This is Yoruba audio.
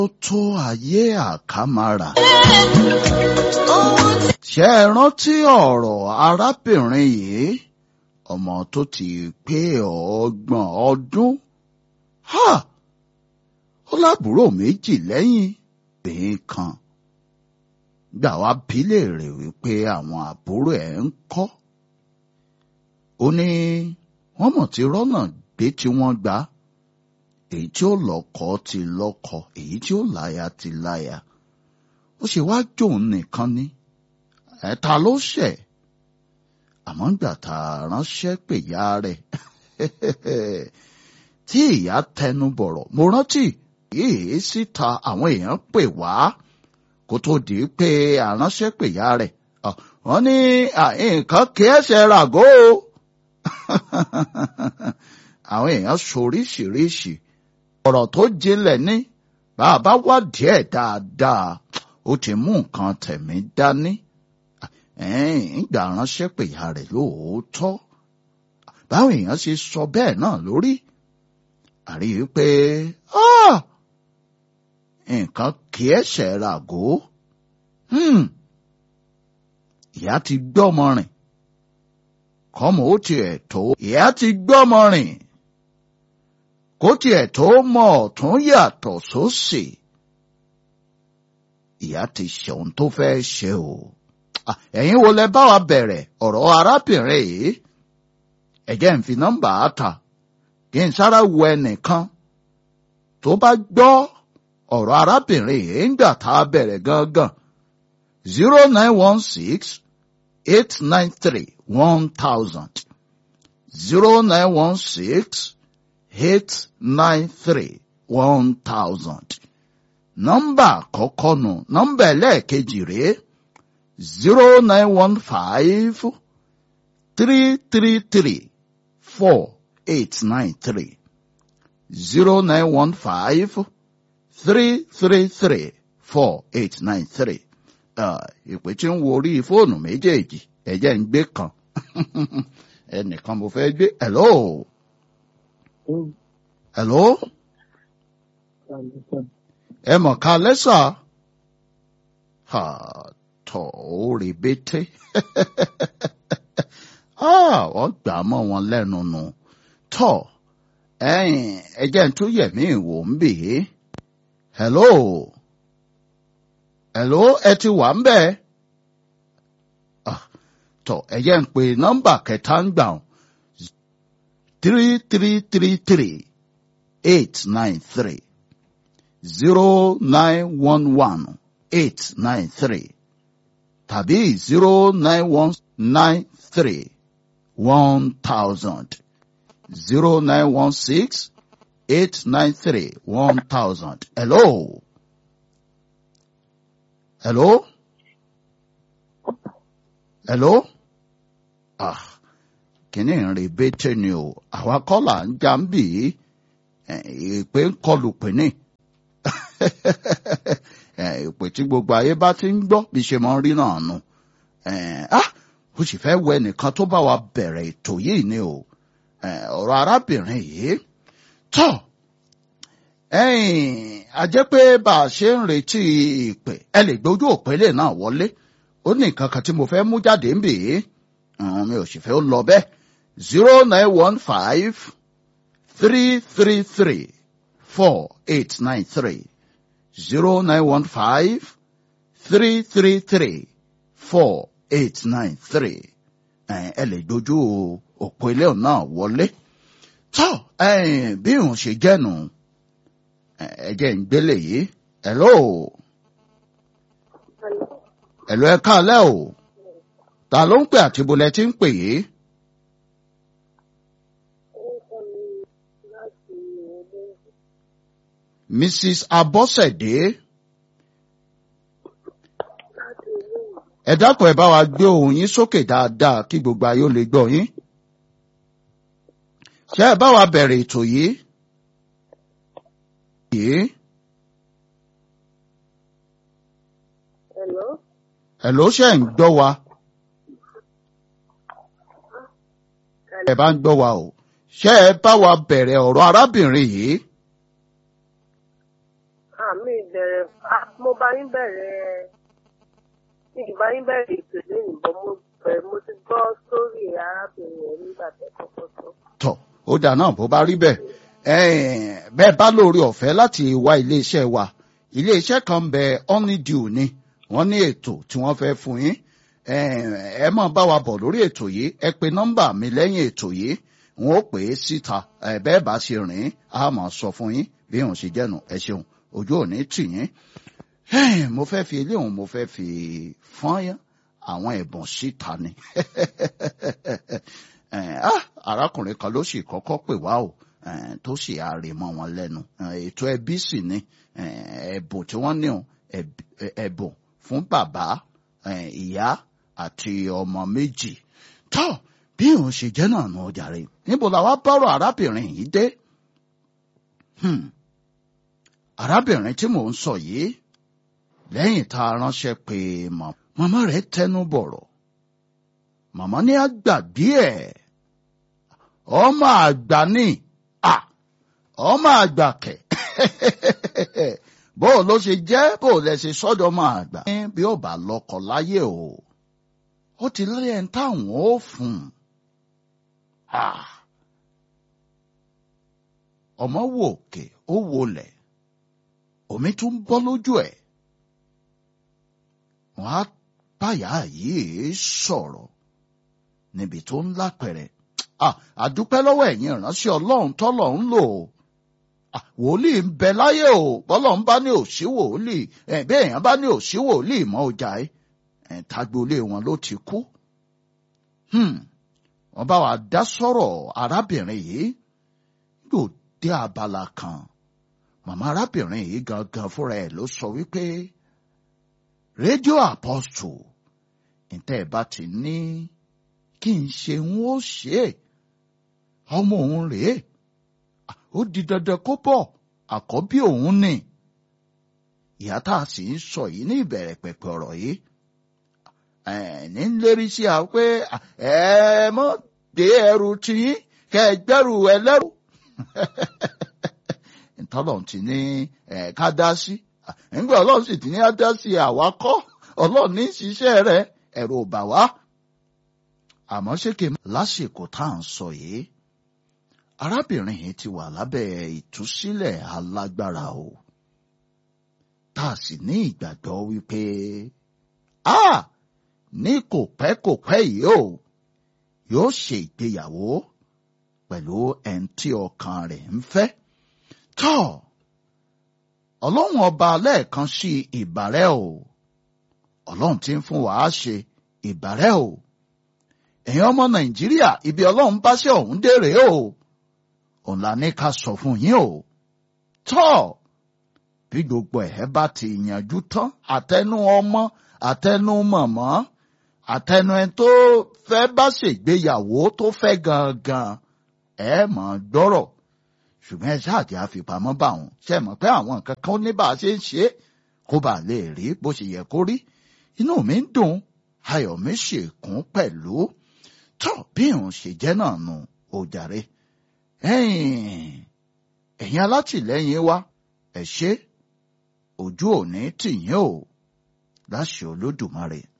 ó tó ayé àkàmàrà. ṣé ẹ rántí ọ̀rọ̀ arábìnrin yìí ọmọ tó ti pé ọgbọ̀n ọdún ha ó lábúrò méjì lẹ́yìn obìnrin kan gbà wá bílẹ̀ rẹ̀ wípé àwọn àbúrò ẹ̀ ń kọ́ ó ní wọ́n mọ̀ tí rọ́nà gbé tí wọ́n gbà èyí tí ó lọ́kọ ti lọ́kọ èyí tí ó láya ti láya ó ṣe wá jòun nìkan ni ẹ̀ta ló ṣẹ̀ àmọ́ gbà tá a ránṣẹ́ pè ya rẹ̀ tí ìyá tẹnu bọ̀rọ̀ mo rántí yìí síta àwọn èèyàn pè wá kó tó di pé àránṣẹ́ pè ya rẹ̀ wọ́n ní nǹkan kí ẹsẹ̀ ràgó o àwọn èèyàn soríṣiríṣi ọ̀rọ̀ tó jinlẹ̀ ní bàbá wá díẹ̀ dáadáa ó ti mú nǹkan tẹ̀mí dání ìgbà ránṣẹ́ pè ya rẹ̀ lóòótọ́ báwọn èèyàn ṣe sọ bẹ́ẹ̀ náà lórí àrí pé nǹkan kì í ẹsẹ̀ ràgó ìyá ti gbọ́mọ rìn kọ́mọ ó tiẹ̀ tó ìyá ti gbọ́mọ rìn kó tiẹ̀ tó mọ ọ̀tún yàtọ̀ sósì ìyá ti ṣe ohun tó fẹ́ ṣe o ẹ̀yin wo lẹ bá wa bẹ̀rẹ̀ ọ̀rọ̀ arábìnrin yìí ẹ̀jẹ̀ ń fi nọ́mbà á ta kí n sára wo ẹnìkan tó bá gbọ́ ọ̀rọ̀ arábìnrin yìí ń gbà tá a bẹ̀rẹ̀ gangan zero nine one six eight nine three one thousand zero nine one six eight nine three one thousand nọ́mbà àkọ́kọ́ nù nọ́mbà ẹlẹ́ẹ̀kejì rèé zero nine one five three three three four eight nine three zero nine one five three three three four eight nine three ìpè tí ń wo orí fóònù méjèèjì ẹ̀jẹ̀ ń gbé kan ẹnìkan mo fẹ́ gbé hello hello ẹ mọ̀ ká lẹ́sà tọ̀ ó rí bété wọ́n gbà mọ́ wọn lẹ́nu nù tọ̀ ẹ̀yìn ẹ̀jẹ̀ tó yẹ̀mí ìwò ń bì í hello hello ẹ ti wà ń bẹ̀ tọ̀ ẹ̀jẹ̀ ń pè nọ́mbà kẹta ń gbà three three three three eight nine three zero nine one one eight nine three tàbí zero nine one nine three one thousand zero nine one six eight nine three one thousand. Hello. Hello. Hello. Ah, kìíní ìrìn bẹ́tẹ̀ ni o. Àwa kọ́là ń já ń bì í. Ìpè ń kọlù pínì. Ìpè tí gbogbo ayé bá ti ń gbọ́ bí ṣe máa ń rí náà nù. Ah, ó sì fẹ́ wẹ nìkan tó bá wa bẹ̀rẹ̀ ètò yìí ni o. Ọ̀rọ̀ arábìnrin yìí. Tọ́ ẹ̀yìn àjẹ́ pé bá a ṣe ń retí ìpè ẹ lè gbójú òpélé náà wọlé ó ní nǹkan kan tí mo fẹ́ mú jáde ń bì í mi ò sì fẹ́ lọ bẹ́ẹ̀ zero nine one five three three three four eight nine three zero nine one five three three three four eight nine three ẹ lè gbójú òpélé náà wọlé tọ́ bí òun ṣe jẹ́nu ẹ̀jẹ̀ ń gbélé yìí hello hello ẹ káalẹ́ o ta ló ń pè àti bolẹ̀ tí ń pè yìí. Mrs. Abọ́sẹ̀dé ẹ dákun ẹ bá wa gbé ohùn yín sókè dáadáa kí gbogbo ayé ó lè gbọ́ yín ṣé ẹ bá wa bẹ̀rẹ̀ ètò yìí yìí. Hello. Hello ṣe ń gbọ́ wa. Ẹ bá ń gbọ́ wa o. Ṣé ẹ bá wa bẹ̀rẹ̀ ọ̀rọ̀ arábìnrin yìí? Àmì ìdẹ bẹ̀rẹ̀ ah, mo bá yín bẹ̀rẹ̀ ní ìbá yín bẹ̀rẹ̀ ètò lẹ́yìn bọ́ mo bẹ̀rẹ̀ mo ti gbọ́ sórí arábìnrin yẹn nígbà tẹ́ kọ́kọ́ tó. tọ̀ ó dà náà bó bá rí bẹ́ẹ̀ ẹ̀ẹ́n, bẹ́ẹ̀ bá lórí ọ̀fẹ́ láti wá iléeṣẹ́ wa iléeṣẹ́ kan ń bẹ honeydew ni wọ́n ní ètò tí wọ́n fẹ́ fún yín ẹ̀ẹ́n, ẹ máa bá wa bọ̀ lórí ètò yìí ẹ pe nọ́mbà mi lẹ́yìn ètò yìí wọn ó pè é síta ẹ bẹ́ẹ̀ bá ṣe rìn á máa sọ fún yín bí òun ṣe jẹ́nu ẹ ṣeun ojú ò ní tì yín Ẹ́ẹ̀, mo fẹ́ fi ilé òun mo fẹ́ fi fọ́n àwọn ẹ̀bùn síta ni Ẹ̀, ah, arákùnrin kan ló sì kọ́kọ́ pè wá o ẹ̀, tó sì àárẹ̀ mọ́ wọn lẹ́nu Ẹ̀, ètò ẹbí sì ni ẹ̀, ẹ̀bùn tí wọ́n ní o ẹ̀b- ẹ̀, ẹ̀bùn fún bàbá ẹ̀, ìyá àti ọmọ méjì tó bí òun ṣe jẹ́ náà nù ọjà rẹ̀ níbo làwa bọ́rọ̀ arábìnrin yìí dé Hmm. arábìnrin tí mò ń sọ yìí lẹ́yìn tá a ránṣẹ́ pé mọ̀- màmá rẹ̀ tẹnu bọ̀rọ̀ màmá ní àgbàgbé ẹ̀ ọmọ àgbà ni à ọmọ àgbà kẹ̀ bó o ló ṣe jẹ́ bó o lẹ ṣe sọ́dọ̀ ọmọ àgbà. ní bí ó bá lọ́kọ láyé o ó ti lẹ́yìn táwọn ó fún un. Ah. ọmọ wò òkè ó wọlẹ̀ omi tún bọ́ lójú ẹ̀ wọ́n á báyà yìí sọ̀rọ̀ níbi tó ń lápẹ̀rẹ̀ Ah, àdúpẹ́ lọ́wọ́ ẹ̀yin ìránṣẹ́ ọlọ́run tọ́lọ̀ ń lò ó Ah, wòlíì ń bẹ láyé o bọ́lọ̀ ń bá ní òsí wòlíì ẹ̀ bí èèyàn bá ní òsí wòlíì mọ́ ọjà ẹ̀ ẹ̀ tagbolé wọn ló ti kú. Hmm, wọ́n bá wa dá sọ̀rọ̀ arábìnrin yìí yóò dé abala kan màmá arábìnrin yìí gangan fúnra ẹ̀ ló sọ wípé rédíò apostle ǹtẹ́ ẹ̀ bá ti ní kí n ṣe ń ó ṣe é ọmọ òun rèé ó di dandan kó bọ̀ àkọ́bí òun ni ìyá tá a sì ń sọ yìí ní ìbẹ̀rẹ̀ pẹ̀pẹ̀ ọ̀rọ̀ yìí ẹ̀ ní ń lérí sí a pé ẹ mọ́ dé ẹrù tiyín kẹ ẹ gbẹ́rù ẹlẹ́rù ntọ́lọ́run ti ní ẹ̀ ká dá sí nígbà ọlọ́run sì ti ní á dá sí àwa kọ́ ọlọ́run ní ṣiṣẹ́ rẹ̀ ẹ̀rù ò bà wá àmọ́ ṣé kí n lásìkò tá à ń sọ yìí arábìnrin yìí ti wà lábẹ́ ìtúsílẹ̀ alágbára o tá a sì ní ìgbàgbọ́ wípé a ní kò pẹ́ kò pẹ́ yìí o yóò ṣe ìgbéyàwó pẹ̀lú ẹni tí ọkàn rẹ̀ ń fẹ́ tọ́ ọlọ́run ọba lẹ́ẹ̀kan sí ìbàrẹ́ o ọlọ́run tí ń fún wàá ṣe ìbàrẹ́ o ẹ̀yin ọmọ nàìjíríà ibi ọlọ́run bá ṣe ọ̀hún dèrè o òun la ní ká sọ fún yín o tọ́ bí gbogbo ẹ̀ bá ti yanjú tán àtẹnu ọmọ àtẹnu mọ̀mọ́ àtẹnu ẹ tó fẹ́ bá ṣègbéyàwó tó fẹ́ gangan ẹ mọ̀ gbọ́rọ̀ ṣùgbọ́n ẹ ṣáàjì àfipamọ́ bá wọn ṣe mọ̀ pé àwọn nǹkan kan ní bá a ṣe ń ṣe kó bá lè rí bó ṣe yẹ kó rí inú mi ń dùn ayọ̀ mi ṣèkún pẹ̀lú tó bí òun ṣe jẹ́ náà nù ó jàre ẹ̀yin ẹ̀yin alátìlẹ́yìn wa ẹ ṣé ojú òní tìyín o láṣẹ olódùmarè